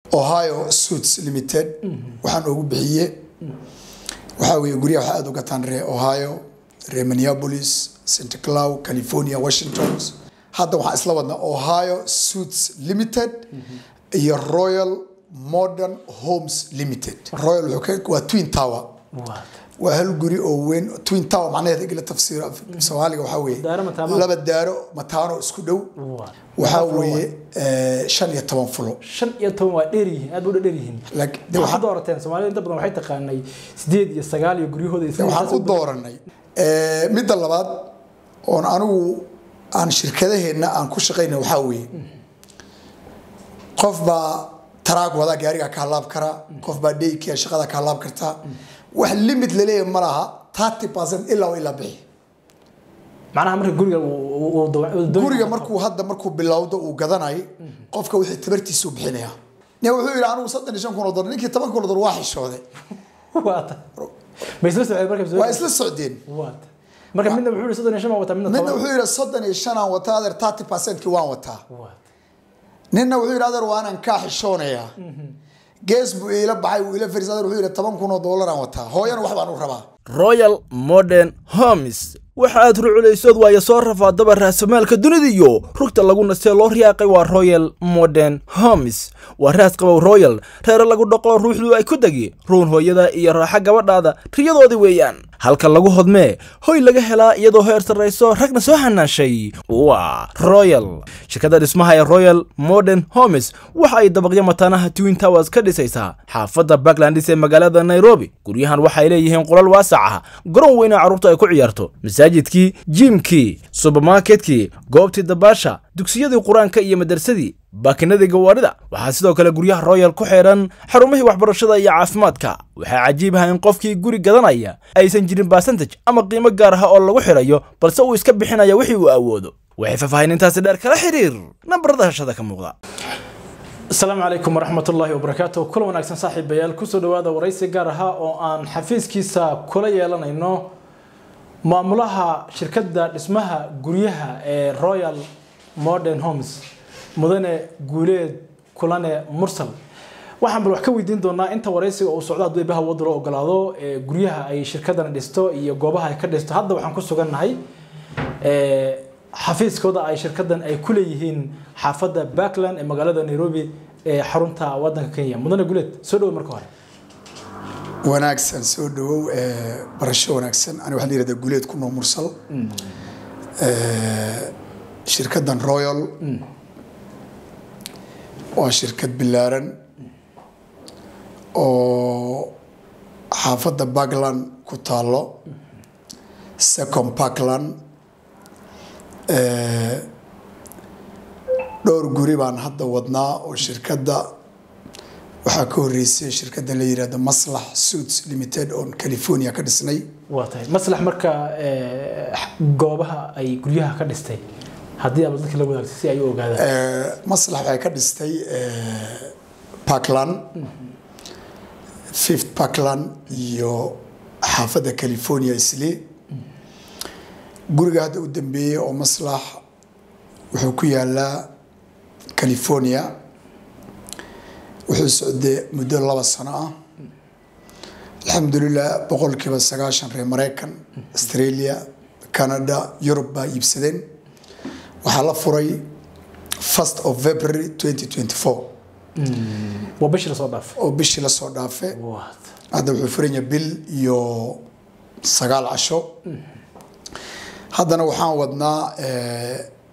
ohio suits limited waxaan ugu bixiye waxaa weeye guryaha waxaa aada u gataan ree ohio ree minneapolis st cloud california washington hadda waxaan isla wadnaa ohio suits limited iyo royal modern homes limited royal wuxuu ka waa twin tower waa waa hal guri oo weyn twin tower macnaheeda igla tafsiir soomaaliga waxaa weeye Daaro mataano. laba daaro mataano isku dhow waa waxaa weeye eh, shan iyo toban fulo shan iyo toban waa dheer yihiin aad u dheer yihiin Like, de waxaad waxaan- doorateen soomaalida inta badan waxay taqaanay sideed iyo sagaal iyo guryahooda iyo de waxaan u dooranay Eh, midda labaad oon anigu aan shirkadaheenna aan ku shaqayna waxaa weeye qof baa taraag wadaa gaariga ka halaab karaa qof baa dheykia shaqada ka halaab kartaa wax limit laleeyahay ma laha 30 percent ilaa wa ilaa bixi macnaha marka guriga uu- uu- uu dawa- uu doonaya- guriga markuu hadda markuu bilowdo uu gadanayo qofka wixii tabartiisu bixinaya nin wuxuu yidhi anigu soddon iyo shan kun oo dolar ninkii toban kun oo dolar waa xishooday waa ta ma isla socdeen marka waa isla socdeen waa ta marka midna wuxuu yihi soddon iyo shan baa wataa midna midna toban wuxuu yidhi soddon iyo shan aan wataa adeer 30 percentkii waan wataa waa ta ninna wuxuu yidhi adeer waanaan kaa xishoonayaa gees buu iila baxay wuu ila fariis adeer wuxuu yidhi toban kun oo doolar aan wataa hooyana wax baan u rabaa royal modern homes waxa aad ruculaysood waayo soo rafaadaba raasamaalka dunida iyo rugta lagu nastee loo riyaaqay waa royal modern homes waa raas qabow royal reere lagu dhaqo ruuxdu ay ku degi ruun hooyada iyo raaxa gabadhaada riyadoodii weeyaan halka lagu hodmee hoy laga helaa iyadoo heer sarrayso ragna soo hanaashay waa royal shirkadda dhismaha ee royal modern homes waxa ay dabaqyo mataanaha twin towers ka dhisaysaa xaafadda backlandis ee magaalada nairobi guryahan waxay leeyihiin qolal waasac ah garoon weyn oo carruurta ay ku ciyaarto masaajidkii jiimkii subermarketkii goobtii dabaasha dugsiyadii qur-aanka iyo madarsadii baakinadii gawaarida waxaa sidoo kale guryaha royal ku xeedhan xarumihii waxbarashada iyo caafimaadka waxaa cajiib ah in qofkii guri gadanaya aysan jirin basantaj ama qiimo gaar ah oo lagu xidhayo balse uu iska bixinaya wixii uu awoodo waxay faahfaahinintaasi dheer kala xiriir nambarada hashada ka muuqda asalaamu calaykum waraxmatullaahi wabarakaatu kula wanaagsan saaxiibayaal kusoo dhawaada waraysi gaar ahaa oo aan xafiiskiisa kula yeelanayno maamulaha shirkadda dhismaha guryaha ee royal modern homes mudane guuleed kulane mursal waxaan bal wax ka weydiin doonaa inta waraysiga uu socdo hadduu ibaha wadda loo ogolaado ee guryaha ay shirkaddan dhisto iyo goobaha ay ka dhisto hadda waxaan ku sugannahay ee, xafiiskooda ay shirkaddan ay ku leeyihiin xaafadda backland ee magaalada nairobi ee xarunta wadanka kenya mudane guuleed soo dhowo marka hore wanaagsan soo dhawow eh, barasho wanaagsan ani waxaa la yihahdaa guleed ku noo mursal Eh, shirkaddan royal waa shirkad bilaaran oo xaafadda backland ku taalo second parkland Eh, dhowr guri baan hadda wadnaa oo shirkadda waxaa ka horeysay shirkadda la yihahdo maslax suits limited oon california ka dhisnay waa tahay maslax marka ee, goobaha ay guryaha ka dhistay haddii aad dadka la wadaagtay si ay u ogaadaan Eh, maslax waxay ka dhistay eh, parkland fifth parkland iyo xaafadda california isli guriga hadda u dambeeyey oo maslax wuxuu ku yaalaa california wuxuu socday muddo laba sano ah alxamdulilah boqolkiiba sagaashan reer maraykan australia canada yurub baa iibsadeen waxaa la furay first of february 2024 waa bishii lasoo dhaafay oo bishii lasoo dhaafe waa hadda wuxuu furan yahay bil iyo sagaal casho haddana waxaan wadnaa eh,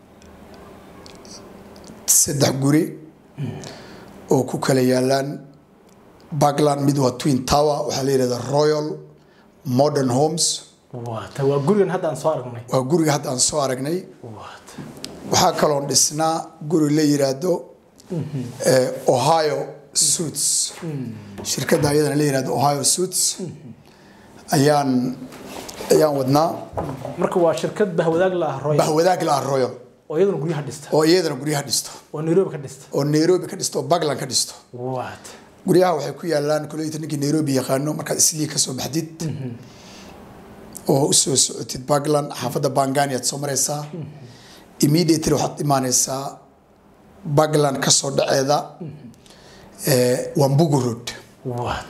saddex guri oo ku kala yaalaan backland mid waa twin tower waxaa la yihahdaa royal modern homes waa tahay waa gurigan hadda aan soo aragnay waa guriga hadda aan soo aragnay waa tahay waxaa kaloon dhisnaa guri la yiraahdo eh, ohio suits shirkadda ayadana la yirahdo ohio suits ayaan ayaan wadnaa marka waa shirkad bahwadaag la ah royal bahwadaag la ah royal oo iyaduna guryaha dhista oo iyadana guryaha dhisto oo nairobi ka dhista oo nairobi ka dhisto oo backland ka dhisto waa tahay guryaha waxay ku yaalaan koleyta ninkii nairobi yaqaano markaad islii kasoo baxdid oo usoo socotid backland xaafadda bangani aad soo mareysaa immediately waxaad imaaneysaa backland kasoo dhaceeda eh, wambugu road waad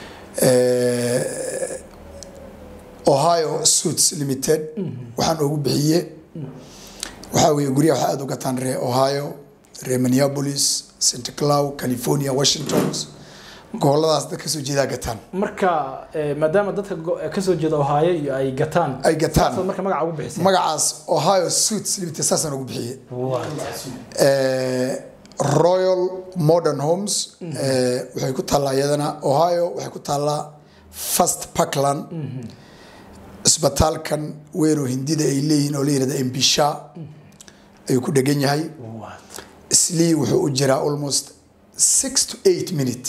Eh, ohio suits limited waxaan ugu bixiye waxaa weeye guryaha waxaa aada u gataan ree ohio ree minneapolis st cloud california washington goboladaas dad kasoo jeedaa gataan marka eh, maadaama dadka go- eh, kasoo jeeda ohaayo iyo ay gataan ay gataan saasaad marka magaca ugu bixisay magacaas ohio suits limited saasaan ugu bixiye waad Eh, royal modern homes eh, waxay ku taallaa iyadana ohio waxay ku taallaa first parkland isbitaalkan weyn oo hindida ay leeyihiin oo la yihahda embisha ayuu ku dhegan yahay waad slii wuxuu u jiraa almost six to eight minute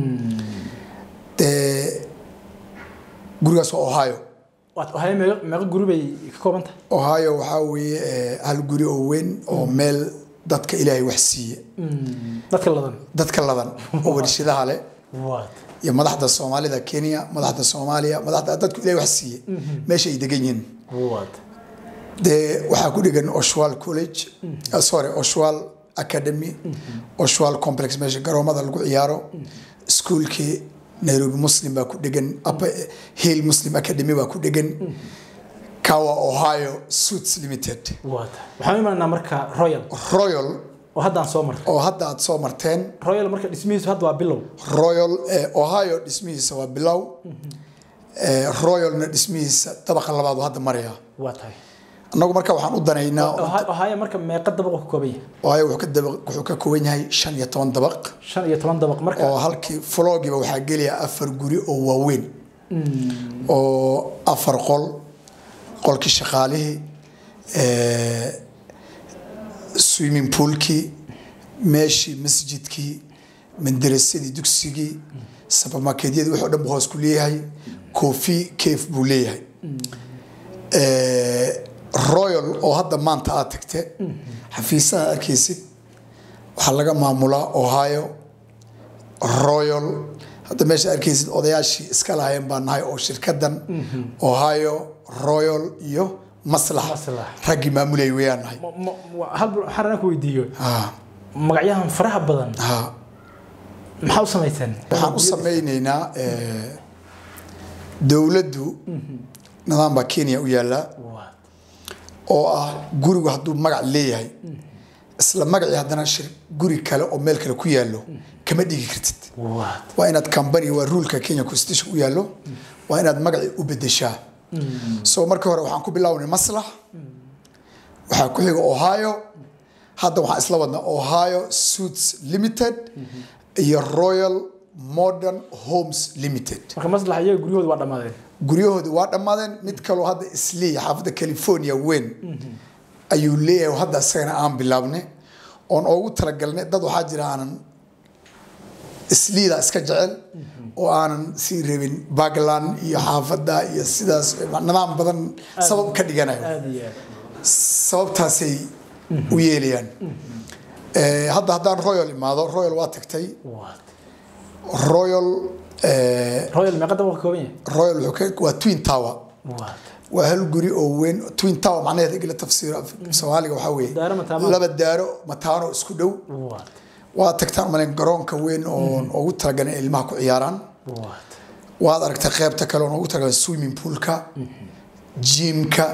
dee gurigaas waa ohio waad ohaayo meeqa meeqa guri bay ka kooban tahay ohio waxaa weeye eh, hal guri oo weyn oo meel dadka ilaahay wax siiye dadka ladan dadka ladan oo warshadaha leh waad iyo madaxda soomaalida kenya madaxda soomaaliya madaxda dadku ilahay wax siiye meesha ay degan yihiin waad dee waxaa ku dhegan oshwal college uh, sorry oshwal academy oshwal complex meesha garoomada lagu ciyaaro iskuulkii nairobi muslim baa ku dhegan upper hill muslim academy baa ku dhegan kawa ohio suits limited waad waxaan u imaanaa marka royal royal oo haddaan soo marray oo hadda aad soo marteen royal marka dhismihiisu hadda waa bilow royal eh, ohio dhismihiisa waa bilow eh, royalna dhismihiisa dabaqa labaad uu hadda maraya waa tahay annagu marka waxaan u danaynaa Ohio- ohaayo marka meeqa dabaq uu ka kooban yahay ohio wuxuu ka dabaq wuxuu ka kooban yahay shan iyo toban dabaq shan iyo toban dabaq marka oo halkii flogiba waxaa gelaya afar guri oo waaweyn oo afar qol qolkii shaqaalihii eh, swimming poolkii meeshii masjidkii mandarasadii dugsigii supermarketyadii wixii o dhan buu hoos ku leeyahay coffee cave buu leeyahay Eh, royal oo hadda maanta aad tagte xafiisaha arkaysid waxaa laga maamulaa ohio royal hadda meesha arkaysid odayaashii iska lahayn baa nahay oo shirkadan ohio royal iyo maslax Maslax. raggii maamulayay wayaan nahay Ma- ma- ma- hal bal- waxaan rabaa ku weydiiyo Ha, magacyahan faraha badan ha. maxaa u samayseen waxaan u sameyneynaa eh, dowladdu nidaam baa kenya u yaallaa Waad. oo ah gurigu hadduu magac leeyahay isla magacii haddana shir guri kale oo meel kale ku yaallo kama dhigi kartid Waad. waa inaad company waa ruulka kenya constitution u yaallo waa inaad magacii u bedeshaa so markii hore waxaan ku bilownay maslax waxaa ku xiga ohio hadda waxaan isla wadnaa ohio suits limited iyo royal modern homes limited marka maslax iyaga guryahooda waa dhammaadeen guryahoodi waa dhammaadeen mid kaloo hadda isliya xaafadda california weyn ayuu leeyahay oo hadda isagana aan bilaabnay oon oogu talagalnay dad waxaa jira aanan isliida iska jecel oo aanan sii rabin bagland iyo xaafadda iyo sidaas nidaam badan sabab ka dhiganayo aada iyo aad sababtaasay u yeelayaan Eh, hadda haddaan royal imaado royal waa tagtay Waad. royal eh, royal meeqa dabaq ka kooban yahay royal wuxuu ka waa twin tower Waad. waa hal guri oo weyn twin tower macnaheeda igala tafsiiro af- soomaaliga waxaa weeye Daaro mataano. laba daaro mataano isku dhow Waad. waa tagtaan umaleyn garoonka weyn oon ugu talagalay in ilmaha ku ciyaaraan Waad. waad aragtay qeybta kale oon ugu talagalay swimming poolka jimka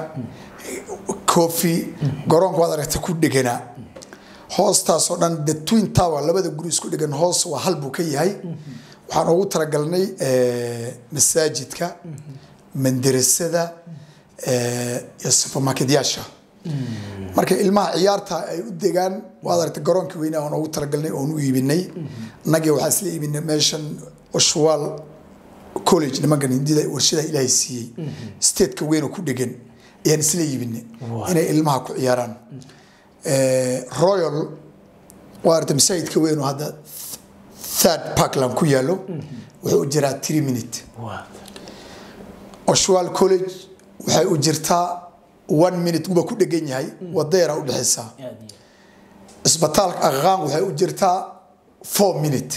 coffee garoonka waad aragtay ku dheganaa hoostaasoo dhan the twin tower labada guri isku dhegan hoos waa hal buu ka yahay waxaan ugu talagalnay eh, masaajidka mandarasada eh, iyo supermarketyaasha marka ilmaha ciyaarta ay u degaan waad aragtay garoonka weynaa aan ugu talagalnay oon u iibinay annagii waxaa isla iibinay meeshan oshwaal college nimankan hindida warshada ilaahay siiyey stateka weyn oo ku dhegan ayaan isla iibinay Wow. inay ilmaha ku ciyaaraan Eh, royal waa aragtay masaajidka weyn oo hadda third parkland ku yaallo wuxuu u jiraa three minute Waad. oshwal college waxay u jirtaa one minute guba ku dhegan yahay wadeera u dhexaysaa aada iyo aad isbitaalka aqaan waxay u jirtaa four minute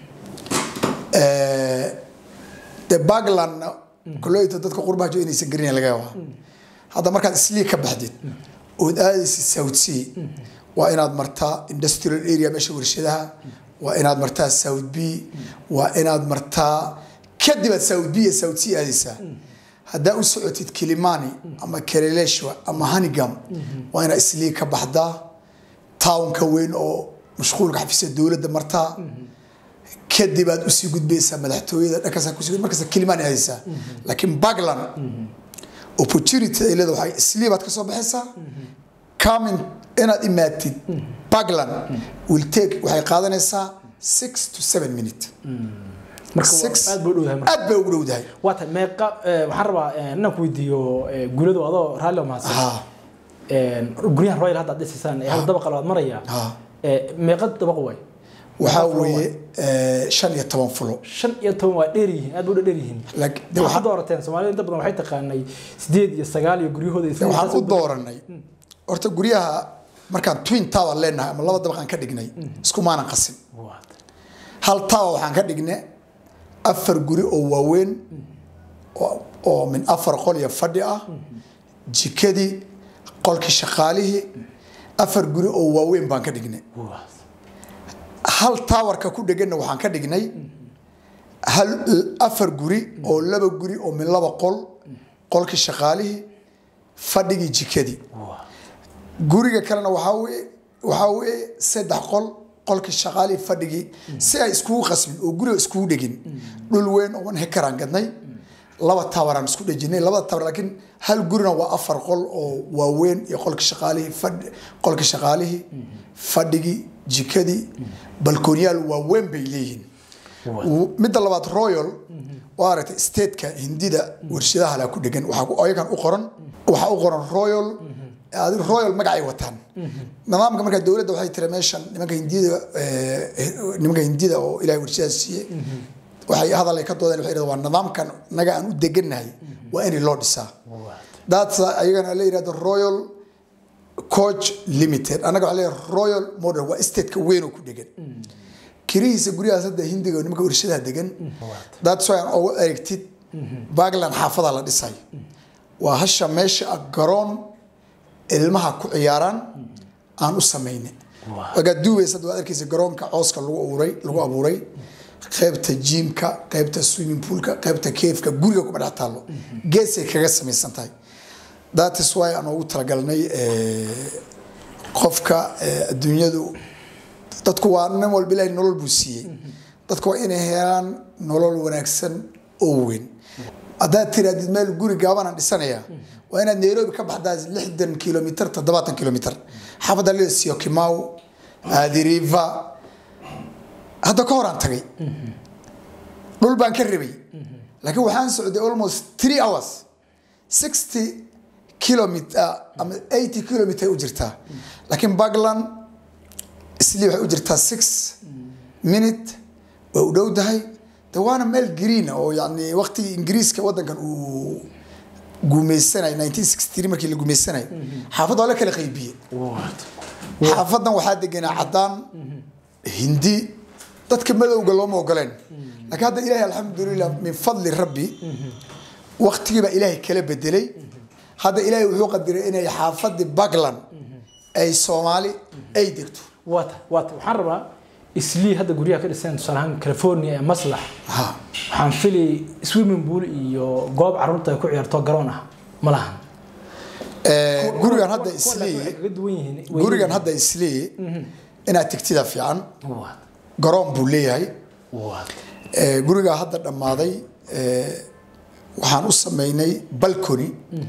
Eh, de baglandna koleyta dadka qurbaha jo inaysan garinayn laga yaabaa hadda markaad islii ka baxdid ood aadaysid south sea waa inaad martaa industrial area meesha warshadaha waa inaad martaa south b waa inaad martaa kadib aad south b iyo south c aadaysaa haddaa u socotid kilimani ama keleleshwa ama hanigam waa inaad islii ka baxdaa townka weyn oo mashquulka xafiiska dowladda martaa kadib aad usii gudbaysaa madaxtooyada dhankaas kusii markaas kilimani aadaysaa laakiin bagland opportunity ay leedahay waxay islii baad ka soo baxaysaa coming inaad imaatid bagland will take waxay qaadanaysaa six to seven minute marka waa- Six. aad buu u dhowdahay marka aad bay ugu dhowdahay waa tahay meeqa eh, waxaan rabaa eh, inaan ku weydiiyo eh, guladu adoo raalli oo mahadsan ha Eh, guryahan royal hadda aad dhisaysaan ee hal dabaqa labaad maraya ha Eh, meeqa dabaq waay waxaa Afar weeye eh, shan iyo toban fulo shan iyo toban waa dheer yihiin aad buu dheer yihiin Laakiin- de waxaad waxaan- doorateen soomaalida inta badan waxay taqaanay sideed iyo sagaal iyo guryahooda iyo de waxaan sidaas u dooranay horta guryaha markaan twin tower leenahay ama laba dabaqaan ka dhignay iskumaanan qasin Waa tahay. hal tower waxaan ka dhignay afar guri oo waaweyn oo- oo min afar qol iyo fadhi ah jikadii qolkii shaqaalihii afar guri oo waaweyn baan ka dhignay Waa. hal taawarka ku dheganna waxaan ka dhignay hal afar guri oo laba guri oo min laba qol qolkii shaqaalihii fadhigii jikadii Waa. guriga kalena waxaa weye waxaa weye saddex qol qolkii shaqaalihii fadhigii si ay iskugu qasmin oo guriga iskugu dhegin dhul weyn oo one hekaraan gadnay laba tawaraan isku dhejinay labada tawar laakiin hal gurina waa afar qol oo waaweyn iyo qolkii shaqaalihii fadhi qolkii shaqaalihii fadhigii jikadii balkoonyaal waaweyn bay leeyihiin midda labaad royal waa aragtay stateka hindida warshadaha la ku dhegan waxaa ku- ayagan u qoran waxaa u qoran royal adi royal magacay wataan nidaamka markaa dowladda waxay tiri meeshan nimanka hindida eh, nimanka hindida oo ilahay warshadaha siiyey waxay hadal ay ka doodeen waxay yidhahdeen waa nidaamkan naga aan u degannahay waa in loo dhisaa daats ayagana la yidhahdo royal coach limited annaga waxaa leeyahay royal model waa stateka weyn oo ku dhegan kirihiisa guryahaas hadda hindiga oo nimanka warshadaha degan daats way aan ugu eregtid bagland xaafada la dhisay waa hasha meesha ah garoon ilmaha ku ciyaaraan aan u samaynay wagaa duubaysa hadda waad arkaysa garoonka cooska lagu abuuray lagu abuuray qaybta jiimka qaybta swimming poolka qaybta keefka guriga kuma dhex taallo geesay kaga samaysan tahay that is why aan ugu talagalnay eh, qofka eh, adduunyadu dadku waa nin walba ilaahay nolol buu siiyey dadku waa inay helaan nolol wanaagsan oo weyn haddaad tirahdid meel guri gaabanaan dhisanaya waa inaad nairobi ka baxdaa lixdan kilomitr toddobaatan kilomitr xaafadda leo siokimau adiriva hadda ka horaan tagay dhul baan ka rabay laakiin waxaan socday almost three hours sixty kilometer ama eighty kilometer u jirtaa laakiin bagland isli waxay u jirtaa six minute way u dhowdahay de waana meel green oo yani waqtigii ingiriiska wadankan uu guumeysanay 1963 markii la guumeysanay xaafadda waa la kala qaybiyey xaafadan waxaa deganaa cadaan hindi dadka madowga looma ogoleen laakiin hadda ilaahay alxamdulilah min fadli rabbi waqtigii baa ilaahay kala bedelay hadda ilaahay wuxuu qadiray inay xaafadii bagland ay soomaali ay degto waata waata waxaan rabaa islii hadda guryaha ka dhiseen tusaale ahaan california ee maslax ha waxaan fili swimming pool iyo goob carruurta ay ku ciyaarto garoon ah ma lahan Eh, gurigan hadda Kuwa- kuwa laakiin waxay islii kaga duwan yihiin gurigan hadda islii inaad tegtida fiican waata garoon buu leeyahay waata Eh, gurigaa hadda dhammaaday eh, waxaan u sameynay balcony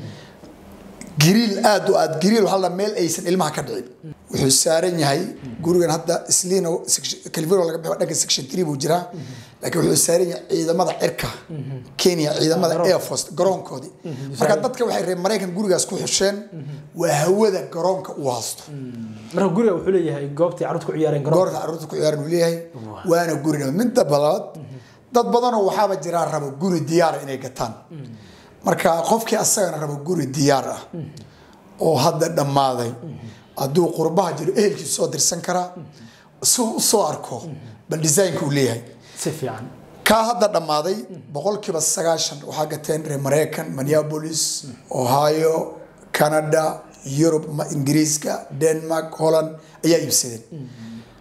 giriil aad u aad giriil waxaa la dhahaa meel aysan ilmaha ka dhicin wuxuu saaran yahay gurigan hadda isliina section- california laga bixo dhanka section 3 buu jiraa laakiin wuxuu saaran yahay ciidamada cirka kenya ciidamada air force garoonkoodii marka dadka waxay reer maraykan gurigaas ku xusheen waa hawada garoonka uu haasto marka guriga wuxuu leeyahay goobtii carruurta ku ciyaareen garoon goorta carruurta ku ciyaaran uu leeyahay waana gurina midda balaad dad badanoo waxaaba jiraa rabo guri diyaara inay gataan marka qofkii asagana rabo guri diyaar ah oo hadda dhammaaday hadduu qurbaha jiro ehelkiisu soo dirsan karaa si uu usoo arko bal design-ka uu leeyahay si fiican kaa hadda dhammaaday boqolkiiba sagaashan waxaa gateen reer maraykan minneapolis ohio canada yurub ma- ingiriiska denmark holland ayaa iibsadeen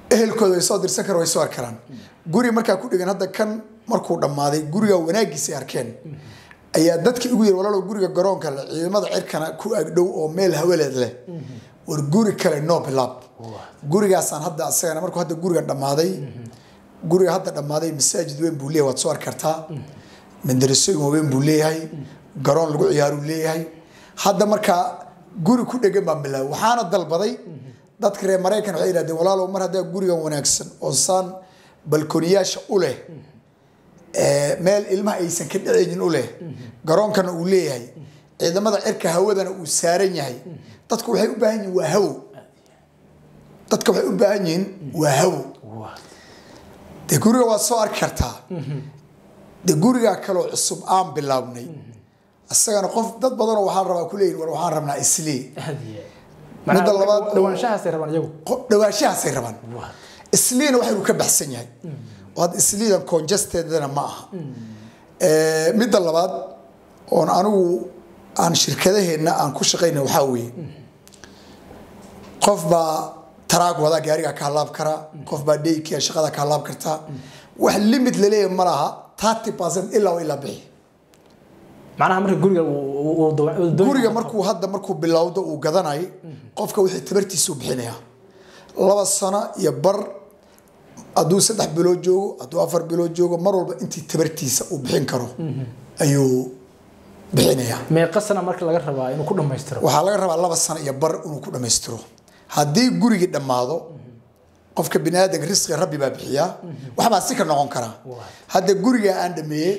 ehelkooda way soo dirsan karaan way soo arki karaan guri markaa ku dhigan hadda kan markuu dhammaaday guriga wanaagiisay arkeen ayaa dadkii ugu yiri walaalow guriga garoonka leh ciidamada cirkana ku agdhow oo meel haweleed leh war guri kale noo bilaab gurigaasaan hadda asagana markuu hadda gurigan dhammaaday guriga hadda dhammaaday masaajid weyn buu leeyahay waad soo arki kartaa madarasooyin waaweyn buu leeyahay garoon lagu ciyaaruu leeyahay hadda markaa guri ku dhegan baan bilaabay waxaana dalbaday dadka reer maraykan waxay yidhahdeen walaalow mar haddaa gurigan wanaagsan oo saan balkoniyaasha u leh ee, meel ilmaha aysan ka dhacaynin u leh garoonkana uu leeyahay ciidamada cirka hawadana uu saaran yahay dadku waxay u baahan yihiin waa hawo dadka waxay u baahan yihiin waa hawo dee guriga waad soo arki kartaa dee gurigaa kaloo cusub aan bilaabnay isagana qof dad badanoo waxaan rabaa ku leeyihin war waxaan rabnaa islii Midda labaad- dhawaanshahaasay rabaan iyagu Qof- dhawaashahaasay rabaan isliina waxaynu ka baxsan yahay oo hadda isliidan conjesteedana ma aha Eh, midda labaad oon anigu aan shirkadaheenna aan ku shaqayna waxaa weeye qof baa taraag wada gaariga ka halaab karaa qof baa dheykia shaqada ka halaab kartaa wax limit laleeyahay ma laha 30 percent ilaa waa ilaa bixi macnaha marka guriga uu- uu- uu dawa- uu doon- guriga markuu hadda markuu bilowdo uu gadanayo qofka wixii tabartiisa u bixinaya laba sano iyo bar hadduu saddex bilood joogo hadduu afar bilood joogo mar walba intii tabartiisa uu bixin karo ayuu bixinayaa meeqa sana marka laga rabaa inuu ku dhammaystiro waxaa laga rabaa laba sano iyo bar inuu ku dhammaystiro haddii gurigii dhammaado qofka bini aadanka risqiga rabbi baa bixiyaa waxbaa si ka noqon karaa hadda gurigaa aan dhameeyey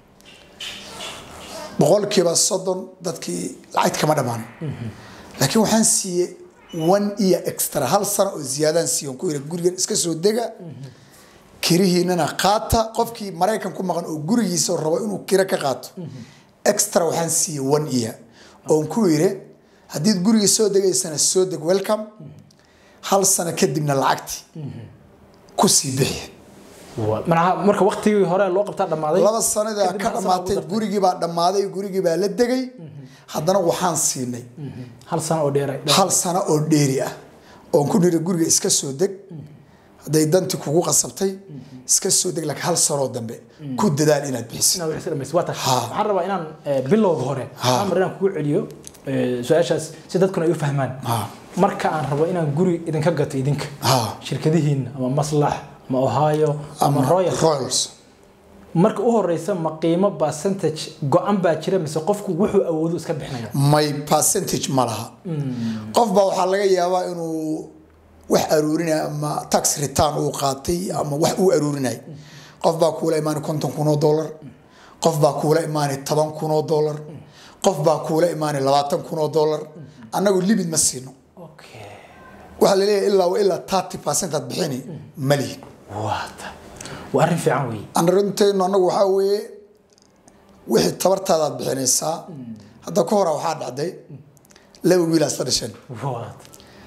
boqolkiiba soddon dadkii lacagta kama dhammaan laakiin waxaan siiyey one year extra hal sano oo ziyaadaan siiyo ku yiri gurigan iska soo dega kirihiinana qaata qofkii maraykan ku maqan oo gurigiisa rabo inuu kiro ka qaato extra waxaan siiyey one year oon ku yiri haddiid guriga soo degaysana soo deg welcome hal sano kadibna lacagti ku sii bixi manaha marka waktigii hore loo qabtaa dhammaaday laba sanada kadib ka hal sano dhammaatay ugu dartay. gurigii baa dhammaaday gurigii baa la degay haddana waxaan siinay hal sano oo dheeray hal sano oo dheeri ah oon ku niri guriga iska soo deg hadday danti kugu qasabtay iska soo deg laakiin hal sanoo dambe ku dadaal inaad bixisid inaad wixii dhamaysid waa tahay Ha. waxaan rabaa inaan eh, bilowga hore Ha. amar inaan kugu celiyo eh, su-aashaas si dadkuna ay u fahmaan Ha. marka aan rabo inaan guri idinka gato idinka Ha. shirkadihiina ama maslax ama ohio ama royal royals marka u horeysa ma qiimo percentage go-an baa jira mise qofku wuxuu awoodu iska bixinaya my percentage ma laha qof baa waxaa laga yaabaa inuu wax aruurinaya ama tax return uu qaatay ama wax uu aruurinay qof baa kuula imaanay konton kun oo dollar qof baa kuula imaanay toban kun oo dollar qof baa kuula imaanay labaatan kun oo dollar annagu limit ma siino okay waxaa laleeyahay ilaa wa ilaa 30 percent aad bixini ma lihin waata waa arrin fiican weeye anarinteennu annagu waxaa weeye wixii tabartaada aad bixinaysaa hadda ka hora waxaa dhacday laba wiilaa isla dhasheen waata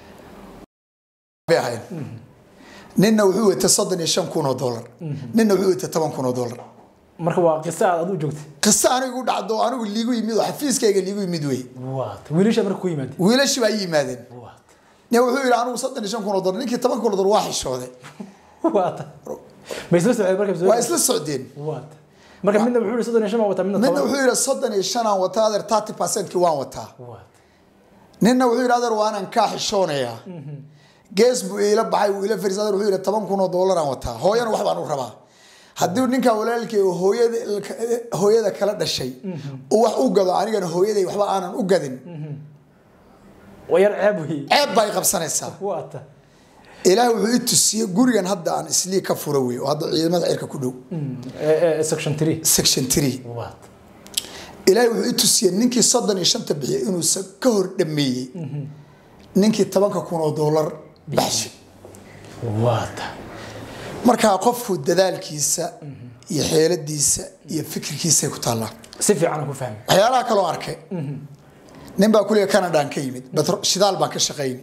bay ahayn ninna wuxuu watay soddon iyo shan kun oo dollar ninna wuxuu watay toban kun oo dollar marka waa qiso aad adigu joogtay qiso anigu dhacdo oo anigu liigu yimid oo xafiiskayga liigu yimid wey waata wiilasha marka ku yimaadeen wiilashii baa ii yimaadeen waata nin wuxuu yidhi anigu soddon iyo shan kun oo dollar ninkii toban kun oo dollar waa xishooday waata ma isla socdeen marka waa isla socdeen waata marka midna wuxuu yihi soddon iyo shan baa wata midna ninna toban wuxuu yidhi soddon iyo shan aan wataa adeer 30 percentkii waan wataa waata ninna wuxuu yidhi adeer waanaan kaa xishoonayaa gees buu iila baxay wuu ila fariis adeer wuxuu yidhi toban kun oo dollar aan wataa hooyana wax baan u rabaa haddii ninkaa walaalkii oo hooyada hooyada kala dhashay uu wax u gado anigana hooyaday waxba aanan u gadin waa yar ceeb weeye ceeb baa i qabsanaysaa waata ilaahay wuxuu i tusiyey gurigan hadda aan islii ka fura wey oo hadda ciidamada cirka ku dhow Eh, eh, section three section 3 waata ilaahay wuxuu i tusiyey ninkii soddon iyo shanta bixiyay inuusan ka hor dhameeyey ninkii tobanka kun oo dollar baxshay waata markaa qofku dadaalkiisa iyo xeeladiisa iyo fikirkiisay ku taallaa si fiican aan ku fahmi waxyaalaha kaloo arkay nin baa kuliga canadaan ka yimid betro- shidaal baan ka shaqayni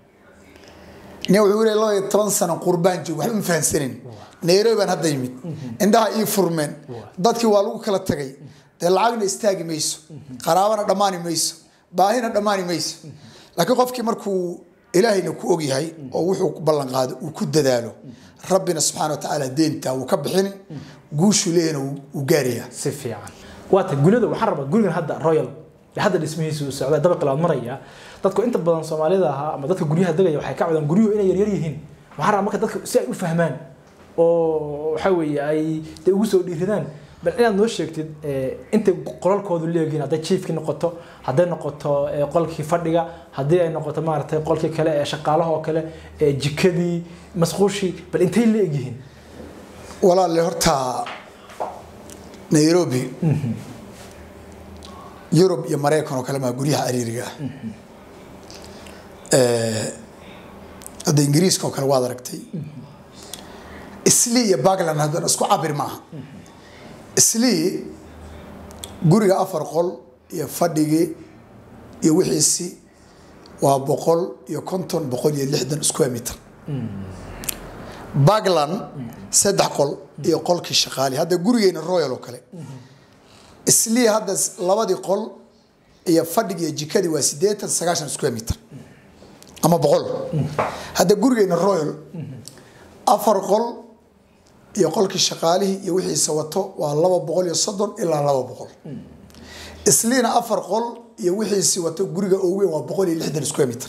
nin wuxuu yiri laba iyo toban sano qurbaan joog waxba ma fahansanin nairobi baan hadda yimid indhaha ii furmeen dadkii waa lagu kala tagay dee lacagna istaagi mayso qaraabana dhammaani mayso baahina dhammaani mayso laakiin qofkii markuu ilaahayna ku ogyahay oo wuxuu ku ballan qaado uu ku dadaalo rabbina subxaana wa tacaala deenta wuu ka bixin guushuu leeyahna wuu- wuu gaarayaa si fiican waata gulada waxaan rabaa gurigan hadda royal ee hadda dhismihiisu uu socda dabaqi labaad maraya dadku inta badan soomaalida ahaa ama dadka guryaha degaya waxay ka codaan guryuhu inay yaryar yihiin waxaan rabaa marka dadka si ay u fahmaan oo waxa weeye ay dee ugu soo dhiiradaan bal inaad noo sheegtid eh, intay qolalkoodu leeyihiin hadday jiifkii noqoto hadday noqoto eh, qolkii fadhiga haddii ay noqoto maaragtay qolkii kale ee shaqaalaha oo kale ee jikadii masquushii bal intay leegyihiin walaalle horta nairobi yurub iyo maraykan oo kale maa guryaha cariiriga ah Eh, hadda ingiriiska oo kale waad aragtay islii iyo bagland haddana isku cabir maaha islii guriga afar qol iyo fadhigii iyo wixiisi waa boqol iyo konton boqol iyo lixdan square meter bagland saddex qol iyo qolkii shaqaali hadda gurigeena royal oo kale islii hadda s- labadii qol iyo fadhigi iyo jikadii waa sideetan sagaashan square meter ama boqol hadda gurigeena royal afar qol iyo qolkii shaqaalihii iyo wixiisa wato waa laba boqol iyo soddon ilaa laba boqol isliina afar qol iyo wixiisi wato guriga ugu weyn waa boqol iyo lixdan square meter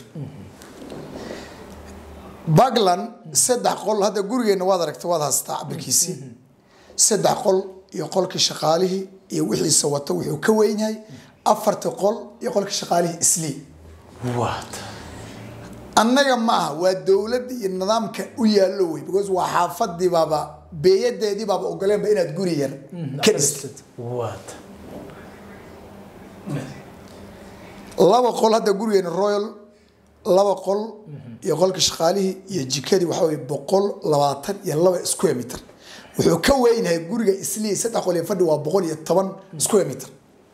bagland saddex qol hadda gurigeena waad aragta waad haystaa cabirkiisii saddex qol iyo qolkii shaqaalihii iyo wixiisa wato wuxuu ka weyn yahay afarta qol iyo qolkii shaqaalihii islii waata annaga maaha waa dowladda iyo nidaamka u yaallo wey because waa xaafadii baaba beeyadeedii baaba ogoleenba inaad guri yar ka dhistid waata laba qol hadda gurigeena royal laba qol iyo qolka shaqaalihii iyo jikadii waxaa weye boqol labaatan iyo laba square meter wuxuu ka weynyahay guriga islii saddex qol iyo fadhi waa boqol iyo toban square meter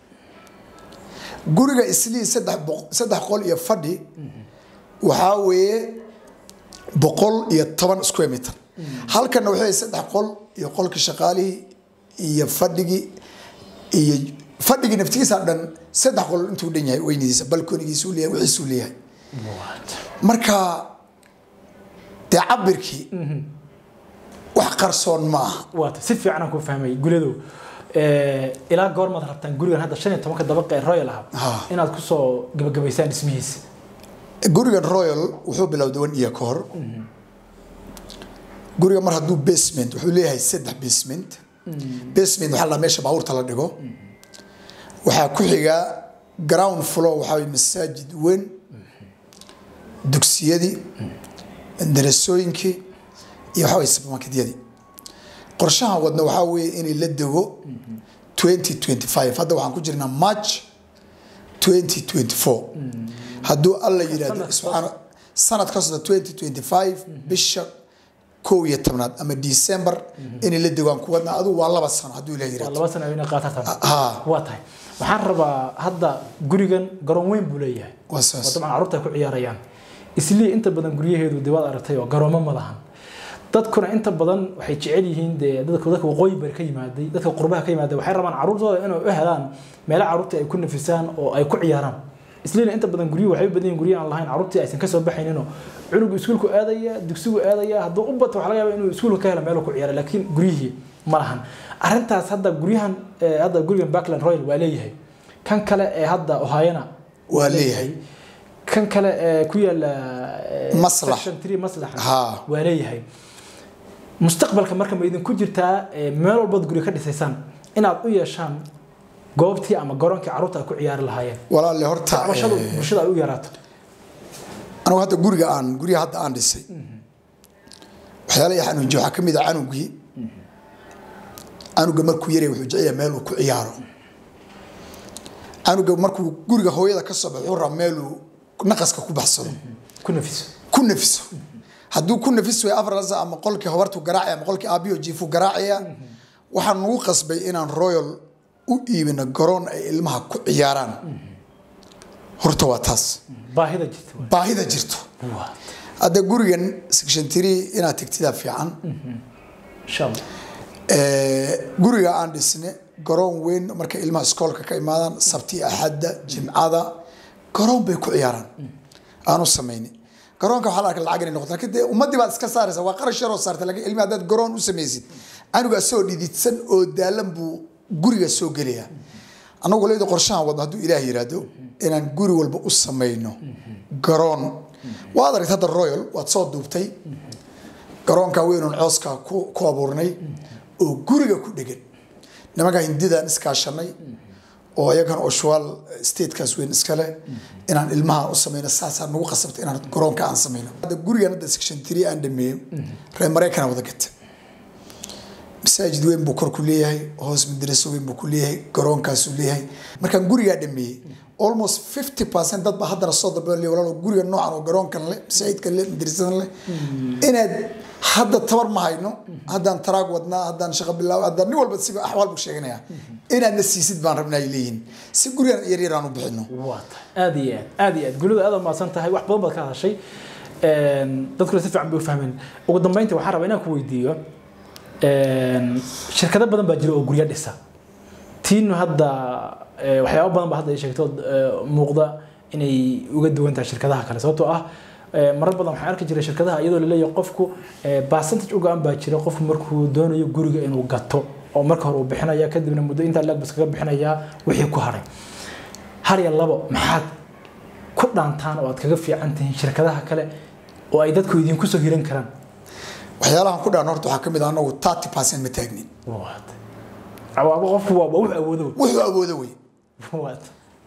guriga islii saddex boq- saddex qol iyo fadhi waxaa weeye boqol iyo toban square meter halkana waxay saddex qol iyo qolka shaqaalihii iyo fadhigii iyo fadhigii naftigiisa dhan saddex qol intuu dhan yahay weynidiisa balkonigiisuu leeyahay wixiisuu leeyahay waata marka dee cabirkii wax qarsoon ma aha waata si fiican aan ku fahmay gulyadow Eh, ilaa goormaad rabtaan gurigan hadda shan iyo tobanka dabaqa ee royal Ha. ahaa inaad kusoo gabagabaysaan dhismihiisa gurigan royal wuxuu bilowday one year ka hor guriga mar hadduu basement wuxuu leeyahay saddex basement basement waxaa la meesha baabuurta la dhigo waxaa ku xiga ground floor waxaa weye masaajid weyn dugsiyadii darasooyinkii iyo waxaa weye supermarketyadii qorshaha wadna waxaa weeye inay la dego 2025 hadda waxaan ku jirnaa march 2024 hadduu alla yidhahdo Sanad subxaana sanad kasta 2025 bisha kow iyo tobnaad ama december inay la degaan kuwadna adigu waa laba sano hadduu ilaah waa yidhahdo laba sana inay qaatataan ha waa tahay waxaan rabaa hadda gurigan garoon weyn buu leeyahay waa oo saas dabcan carruurta ay ku ciyaarayaan islii inta badan guryaheedu dee waad aragtay oo garoomo ma lahan dadkuna inta badan waxay jecel yihiin dee dadka dadka waqooyi bari ka yimaaday dadka qurbaha ka yimaaday waxay rabaan carruurtooda inay u helaan meelo carruurta ay ku nafisaan oo ay ku ciyaaraan isliina inta badan guryuhu waxay u badan yihiin guryo aan lahayn carruurtii aysan ka soo baxayninoo cunugu iskuulku aadaya dugsigu aadaya hadduu u bato waxa laga yaaba inuu iskuulka ka helo meelo ku ciyaara laakiin guryihii ma lahan arrintaas hadda guryahan eh, hadda gurigan backland royal waa leeyahay kan kale ee hadda ohayana Waa leeyahay. kan kale ee ku yaala eh, Maslax. section 3 maslax Ha. waa leeyahay mustaqbalka marka ma idinku jirtaa eh, meel walbaad guri ka dhisaysaan inaad u yeeshaan goobtii ama garoonkii carruurta ay ku ciyaari lahaayeen walaalle horta cabashadu eh, bulshada ay u yaraato anigu hadda guriga aan guryaha hadda aan dhisay waxyaala ii xanuunjiye waxaa ka mid ah canugii canuga markuu yaraya wuxuu jecel yahay meel uu ku ciyaaro canuga markuu guriga hooyada ka soo baxo wuxuu rabaa meel uu naqaska ku baxsado ku nafiso ku nafiso hadduu ku nafis wayo afar lasa ama qolkii hobartu garaacaya ama qolkii aabiyo jiifu garaacaya waxaan nagu qasbay inaan royal u iibino garoon ay ilmaha ku ciyaaraan horta waa taas baahida jirta waay. baahida jirto Waa. hadda gurigan section three inaad tegtidaa fiican insha allah Eh, guriga aan dhisne garoon weyn marka ilmaha iskoolka ka imaadaan sabti axadda jimcada garoon bay ku ciyaaraan aanu samayni garoonka waxaa la arka lacag inay noqoto laakiin dee ummaddii baad iska saaraysa waa qarash yaroo saartay laakiin ilmi haddaad garoon u samaysid canuga asagoo dhididsan oo daalan buu guriga soo gelaya annagu leeda qorshahan wadno hadduu ilaah yiraahdo inaan guri walba u samayno garoon waad aragta hadda royal waad soo duubtay garoonka weynoon cooska ku ku abuurnay oo guriga ku dhegan nimanka hindidaan iskaashanay oo iyagan oshual statekaas weyn iskale inaan ilmaha u samayno saasaa nagu qasabta inaan garoonka aan samayno hadda gurigan hadda section three aan dhameeyo reer maraykana wada gata masaajid weyn buu kor ku leeyahay hoos madraso weyn buu ku leeyahay garoonkaasuu leeyahay markaan gurigaa dhameeyey almost fifty percent dad baa haddana soo dalbay walaalo guriga noocan oo garoonkan leh masaajidkan leh madrasadan leh inaad hadda tabar ma hayno haddaan taraag wadnaa haddaan shaqo bilaabo haddaan nin walba siba axwaal buu sheeganaya inaadna siisid baan rabnaa ay leeyihin si gurigan yar yar aan u bixino waa tahay aada iyo aad aada iyo aad gulida aad umahadsan tahay wax badan baad ka hadashay dadkuna si fiican bay u fahmeen ugu dambeyntii waxaan rabaa inaan ku weydiiyo shirkado badan baa jira oo guryo dhisa tiinu hadda eh, waxyaabo badan ba hadda ay sheegto eh, muuqda inay uga duwan tahay shirkadaha kale sababtoo ah eh, marar badan waxaan arki jiray shirkadaha iyadoo laleeyahay qofku eh, percentage u go-an baa jira qofku markuu doonayo guriga inuu gato oo marka hore uu bixinaya kadibna muddo intaa laag bas kaga bixinayaa wixii ku haray har iyo labo maxaad ku dhaantaan oo aad kaga fiican tihiin shirkadaha kale oo ay dadku idinku soo hiran karaan waxyaalahan ku dhaan horta waxaa ka mid ah anagu thirty percent ma taagnin Waad. Awaaba qofku waa wax awoodo wuxuu awoodo wey waad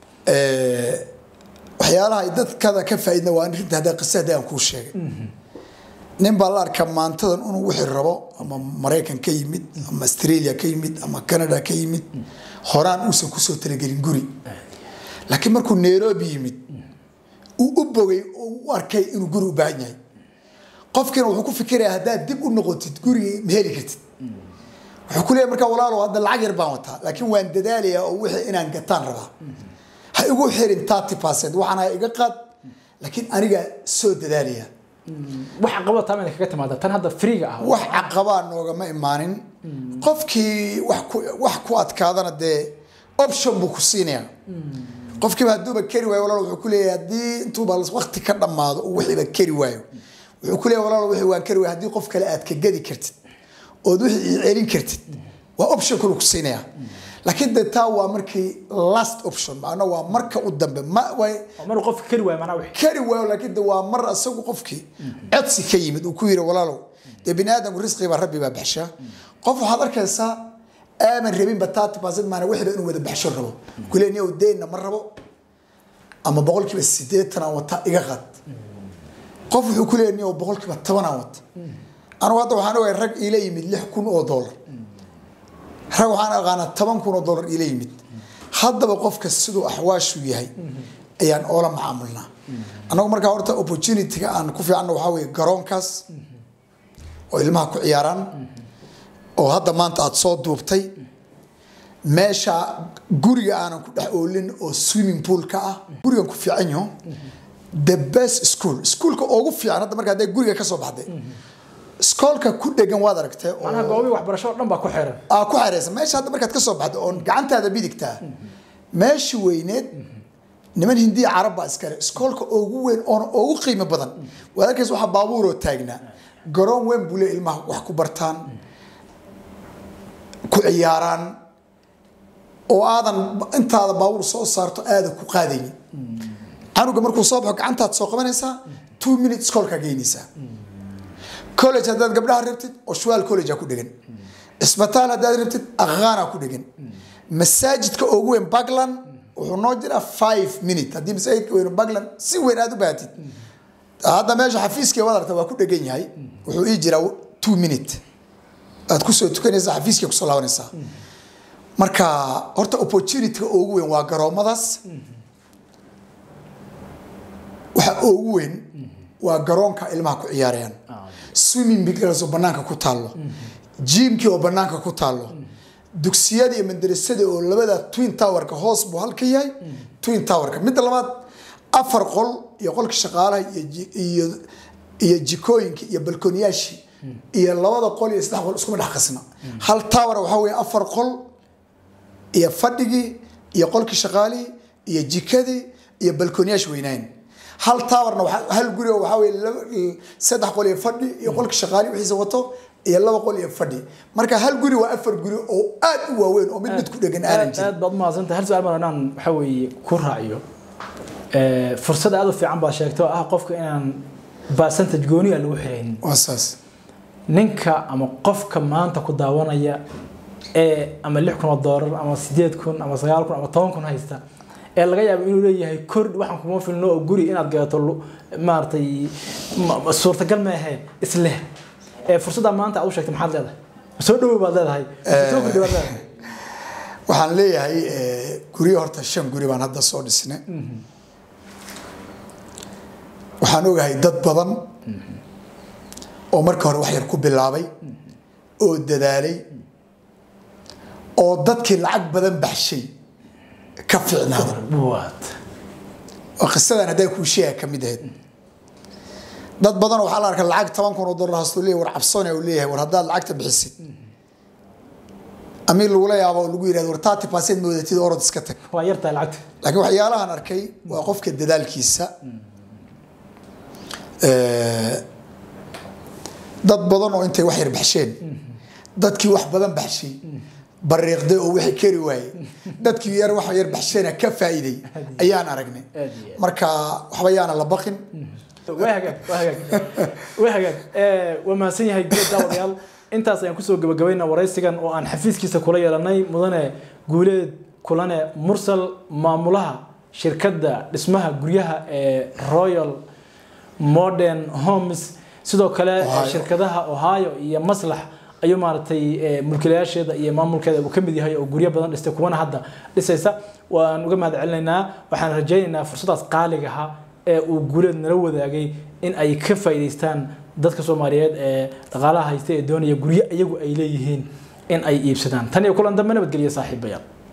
waxyaalaha ay dadkada ka faa'iidna waa arrinta hadda qisa hadda aan kuu sheegay nin baa la arkaa maantadan inuu wixii rabo ama maraykan ka yimid ama australia ka yimid ama canada ka yimid horaan uusan kusoo talagelin guri laakiin markuu nairobi yimid uu u bogay oo u arkay inuu guri u baahan yahay qofkiina wuxuu ku fikirayaa haddaad dib u noqotid gurigii ma heli kartid wuxuu ku leeyahay markaa walaalow hadda lacag yar baan wataa laakiin waan dadaalayaa oo wixii inaan gataan rabaa ha igu xirin thirty percent waxaan ha iga qaad laakiin aniga soo dadaalaya waxa qabada taa kaga timaada tan hadda freega ah wax caqabaa noogama imaanin qofkii wax ku wax ku adkaadana dee option buu ku siinayaa qofkiiba hadduuba keri waayo walaal wuxuu ku leeyahay haddii intuuba waqti ka dhammaado uu wixiiba keri waayo wuxuu ku leeyahay walaal wixii waan keri waayo haddii qof kale aad ka gadi kartid ood wixii ii celin kartid waa option kale ku siinayaa laakiin dee taa waa markii last option macna waa marka u dambe ma way maruu qofka kari waayo manaa wixii kari waayo laakiin de waa mar asagu qofkii codsi ka yimid uu ku yidhi walaalow dee bini aadamku risqii baa rabbi baa baxshaa qof waxaad arkaysaa aaman rabinba thirty percent maana wixiba inuu wada baxsho rabo kulee niyow deynna ma rabo ama boqolkiiba sideetan aan wata iga qaad qof wuxuu ku leeyahay niyow boqolkiiba toban aan wata anigu hadda waxaan ogahay rag iila yimid lix kun oo dollar rag waxaan aqaanaa toban kun oo dollar iila yimid haddaba qofka siduu axwaashu yahay ayaan oola macaamulnaa annagu markaa horta opportunity-ga aan ku fiicanno waxaa weeye garoonkaas oo ilmaha ku ciyaaraan oo hadda maanta aada soo duubtay meesha guriga aanan ku dhex oolin oo swimming pool-ka ah gurigan ku fiican yaho the best school schoolka ugu fiican hadda marka hadday guriga ka soo baxday iskoolka ku dhegan waad aragtay oo manaha goobii waxbarasho oo dhan baa ku xiran aa ku xereysan meesha hadda markaad ka soo baxdo oon gacantaada bidigtaa meeshii weyneed niman hindiya carab baa iskale iskoolka ugu weyn oona ugu qiimo badan waad arkaysa waxaa baabuuroo taagnaa garoon weyn buu le ilmaha wax ku bartaan ku ciyaaraan oo aadan intaada baabuur soo saarto aada ku qaadaynin canuga markuu soo baxo gacantaad soo qabanaysaa two minutes iskoolkaa geynaysaa college haddaad gabdhaha rabtid oshwaal college aa ku dhegan isbitaal haddaad rabtid aqaana ku dhegan masaajidka ugu weyn bagland wuxuu noo jiraa five minute haddii masaajidka weyn bagland si weyn aad u baahatid hadda meesha xafiiskii waad aragta waa ku dhegan yahay wuxuu ii jiraa two minute aad kusoo tukanaysaa xafiiskii kusoo laabanaysaa marka horta opportunity-ga ugu weyn waa garoomadaas waxa ugu weyn waa garoonka ilmaha ku ciyaarayaan swimming poolkaas oo banaanka ku taallo jiimkii oo banaanka ku taallo dugsiyada iyo madrasada oo labada twin towerka hoos buu halka yahay twin towerka midda labaad afar qol iyo qolka shaqaalaha iyo ji- iyo iyo jikooyinka iyo balkooniyaashii iyo labada qol iyo saddex qol iskuma dhex qasna hal tower waxaa weeye afar qol iyo fadhigii iyo qolkii shaqaalihii iyo jikadii iyo balkooniyaasha weynayn hal taawarna waxaa- hal guri oo waxaa weye laba- saddex qol iyo fadhi iyo qolka shaqaali wixiisa wato iyo laba qol iyo fadhi marka hal guri waa afar guri oo aad u waaweyn oo mid mid ku dhegan aanan aad jirin aad baad umahadsantahay hal su-aal baan inaan waxa weeye ku raaciyo Ee, fursad aad u fiican baad sheegtay oo ah qofka inaan percentage gooniya lagu xiraynin waa saas ninka ama qofka maanta ku daawanaya ee ama lix kun oo doolar ama sideed kun ama sagaal kun ama toban kun haysta ee laga yaabo inuu leeyahay kor waxaan kuma filno oo guri inaad gadato lu- maaragtay ma- ma- suurtagal maahe isleh ee fursadda maanta aad u sheegtay maxaad leedahay soo dhowow baad leedahay soo kordhi baad leedahay waxaan leeyahay eh, guryo horta shan guri baan hadda soo dhisnay waxaan ogahay dad badan oo marka hore wax yar ku bilaabay oo dadaalay oo dadkii lacag badan baxshay ka fiicnaaday waad oo qisadan haddaa kuu sheega ka mid ahayd dad badan waxaa la arkaa lacag toban kun oo dollar haastuu leeyahay war cabsoone uu leeyahay war haddaad lacagta bixisid amiin lagula yaabo oo lagu yidhahdo war thirty percent moodatid orod iska tag waa yartahay lacagta laakiin waxyaalahan arkay waa qofka dadaalkiisa Eh, dad badan oo intay wax yar baxsheen dadkii wax badan baxshay bariiqday oo wixii kari waayey dadkii yar wax yar baxsheena ka faa'iiday ayaan aragnay Aad iyo aad. marka waxba yaana la baqin waa hagaag waa hagaag waa hagaag Eh, waa mahadsan yahay guud daawadayaal intaas ayaan kusoo gabagabaynaa waraysigan oo aan xafiiskiisa kula yeelanay mudane guuleed kulane mursal maamulaha shirkadda dhismaha guryaha ee royal modern homes sidoo kale Ohio. shirkadaha ohio iyo maslax ayuu maaragtay eh, mulkiilayaasheeda iyo maamulkeeda uu ka mid yahay oo guryo badan dhistay kuwana hadda dhisaysa waan uga mahad celinaynaa waxaan rajaynaynaa fursadaas qaaligaha ee uu guuleed nala wadaagay in ay ka faa'iidaystaan dadka soomaaliyeed ee dhaqaalaha haysta ee doonaya guryo iyagu ay leeyihiin in ay iibsadaan tan iyo kulan dambe nabadgelya saaxiibayaal